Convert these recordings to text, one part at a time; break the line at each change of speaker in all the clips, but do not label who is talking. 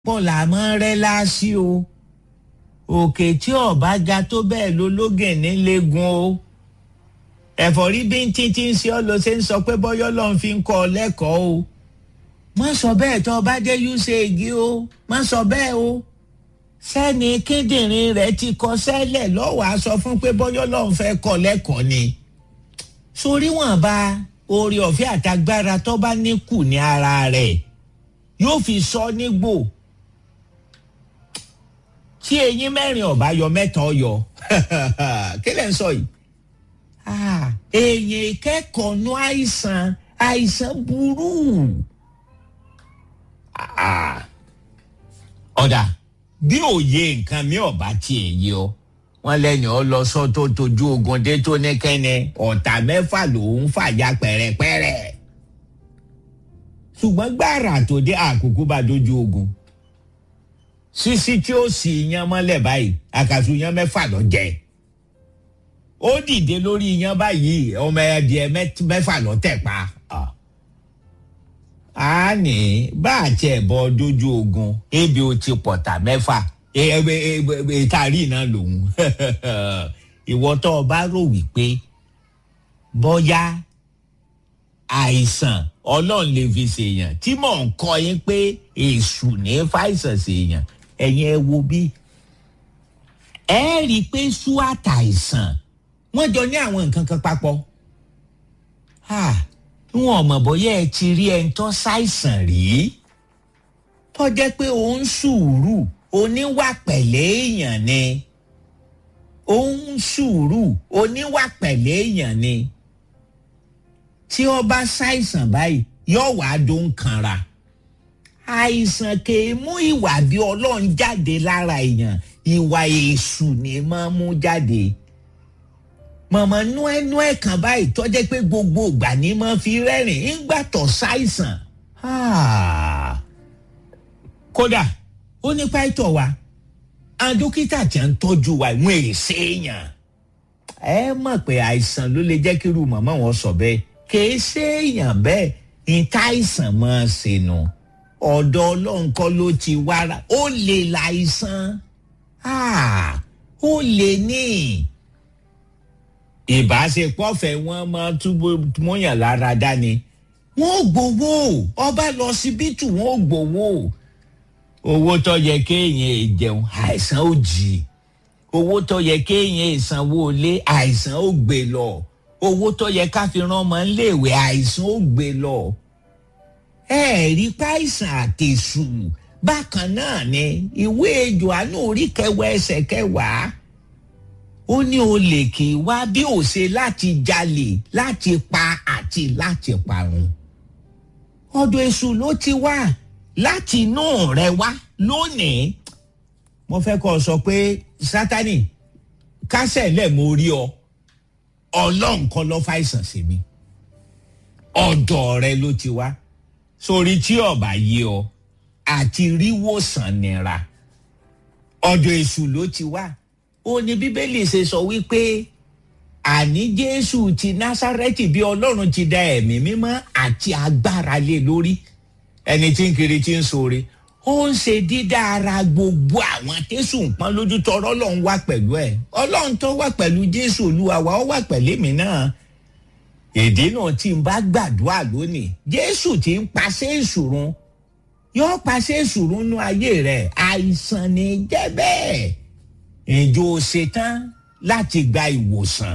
pọ̀ làmọ́ rẹ́ láásí o òkè tí ọ̀bá ga tó bẹ́ẹ̀ ló lógè nílẹ̀gùn o ẹ̀fọ́rí bí ń títí ń ṣe ọ́ ló ṣe ń sọ pé bọ́yọ́ lọ́n fi ń kọ́ ọ lẹ́kọ̀ọ́ o má sọ bẹ́ẹ̀ tó o bá dé usag o má sọ bẹ́ẹ̀ o sẹ́ni kíndìnrín rẹ̀ ti kọ sẹ́lẹ̀ lọ́wọ́ a sọ fún pé bọ́yọ́ lọ́n fẹ́ kọ́ lẹ́kọ̀ọ́ ni sórí wọn bá oore ọ̀fẹ́ àtagbára tó bá ní kù ní ara rẹ̀ yóò fi sọ nígbò tí eyín mẹ́rin ọ̀bá yọ mẹ́ta ọyọ kí lẹ́ ń sọ yìí èèyàn ìkẹ́kọ̀ọ́ nú àìsàn àìsàn burú ọ̀dà bí òye nǹkan mi ọ̀bá tiẹ̀ yé ọ wọn lẹ́yìn ọ lọ sọ tó tójú ogun dé tó ní kẹ́ni ọ̀tá mẹ́fà lòún fàjà pẹ̀rẹ̀pẹ̀rẹ̀ ṣùgbọ́n gbàrà tó dé àkókò bá dojú ogun sísí tí ó sì yan mọ́lẹ̀ báyìí àkàtú yan mẹ́fà lọ jẹ́ ó dìde lórí yan báyìí ọmọ ẹdìẹ mẹ́fà lọ tẹ̀ pa a ní bá a tiẹ̀ bọ́ dojú ogun ebi ó ti pọ̀tà mẹ́fà ìtàrí náà lòun ìwọ tó o bá rò wípé bọ́yá àìsàn ọlọ́run lè fi ṣèyàn tí mò ń kọ́ yín pé èṣù ní fàìsàn ṣèyàn ẹ̀yin ẹ wo bí ẹ rí i pé sú àtàìsàn wọ́n jọ ní àwọn nǹkan kan papọ̀ wọn ò mọ̀ bóyá ẹ ti rí ẹni tó ṣàìsàn rí tó jẹ́ pé òun sùúrù oníwà pẹ̀lẹ́ èèyàn ni òun sùúrù oníwà pẹ̀lẹ́ èèyàn ni tí ó bá ṣàìsàn báyìí yóò wá dún kanra àìsàn kìí mú ìwà bí ọlọ́run jáde lára èèyàn ìwà èṣù ni máa mú jáde mọ̀mọ́ nú ẹnu ẹ̀ kan báyìí tọ́jẹ́ pé gbogbo ìgbà ni máa fi rẹ́rìn ńgbà tó ṣàìsàn kódà ó ní pàìtọ̀ wa àwọn dókítà tí ń tọ́jú wa ìwọ̀n èsè èèyàn ẹ mọ̀ pé àìsàn ló lè jẹ́ kí irú màmá wọn sọ bẹ́ẹ̀ kìí ṣe èèyàn bẹ́ẹ̀ níta àìsàn máa ṣe nù ọ̀dọ̀ ọlọ́run kọ́ ló ti wára ó lè láìsàn ó lè ní ìbáṣepọ̀ fẹ́ wọ́n máa túbọ̀ mọ́yàn lára dání wọ́n gbowó ọba lọ síbítù wọ́n gbowó owó tó yẹ kéèyàn jẹun àìsàn ó jì owó tó yẹ kéèyàn ìsanwó lé àìsàn ó gbé lọ owó tó yẹ ká fi rán ọmọ léèwé àìsàn ó gbé lọ ẹ rí páìsàn àtẹ̀sù bákan náà ni ìwé Jòhánù orí kẹwàá ẹsẹ̀ kẹwàá ó ní olè kì í wá bí ó ṣe láti jalè láti pa àti láti parun ọ̀dọ̀ èṣù ló ti wá láti inú rẹ wá lónìí mo fẹ́ kọ́ ọ sọ pé sátani kásẹ̀ lẹ̀ mo rí ọ ọlọ́run kan ló fàìsàn sí mi ọ̀dọ̀ rẹ ló ti wá sórí tí ọba yé ọ àti ríwòsàn nira ọ̀dọ̀ èṣù ló ti wá ó ní bíbélì ṣe sọ wípé àní jésù ti násárẹ́tì bí ọlọ́run ti da ẹ̀mí mímọ́ àti agbára lé lórí ẹni tí ń kiri tí ń sore ó ń ṣe dídá ara gbogbo àwọn tẹ́sù ń pọ́n lójú tọrọ ọlọ́run wà pẹ̀lú ẹ̀ ọlọ́run tó wà pẹ̀lú jésù olúwa wa ó wà pẹ̀lú mi náà èdè náà tí ń bá gbàdúrà lónìí jésù tí ń paṣẹ ìṣòro yóò paṣẹ ìṣòro nú ayé rẹ̀ àìsàn ní jẹ́ bẹ́ẹ̀ ìjọ ṣetán láti gba ìwòsàn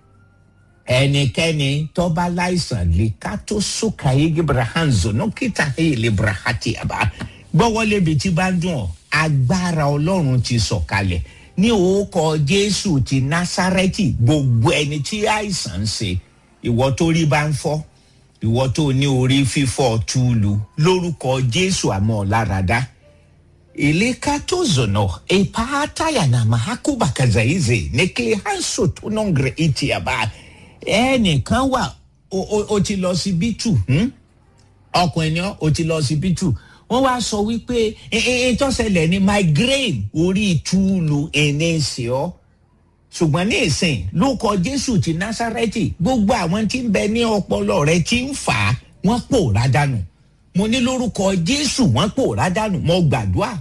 ẹnikẹ́ni tó bá láìsàn lè ká tó sókà yégi brahanzo ní kíta lè brahati àbá gbọ́wọ́lé bi tí bá ń dùn ọ́ agbára ọlọ́run ti sọ̀kalẹ̀ ní orúkọ jésù ti násárẹ́tì gbogbo ẹni tí àìsàn ń ṣe ìwọ tó rí bá ń fọ́ ìwọ tó ní orí fífọ́ túlù lórúkọ jésù àmọ́ ọ̀làràdá ileka tozono epataya na mahakubakazaize nekehanso tonongre itiaba ẹnìkan wà o ti lọ sí bítù ọkùnrin ni o ti lọ sí bítù wọn wá sọ wípé ìtọ́sẹ̀lẹ̀ ni migraine orí túlù ẹ̀nẹ́sì ọ́ ṣùgbọ́n ní ìsìn ló kọ jésù ti násárẹ́tì gbogbo àwọn tí ń bẹ ní ọpọlọ rẹ ti ń fà á wọ́n pòórá dànù mo ní lórúkọ jésù wọn pòórá dànù mo gbàdúrà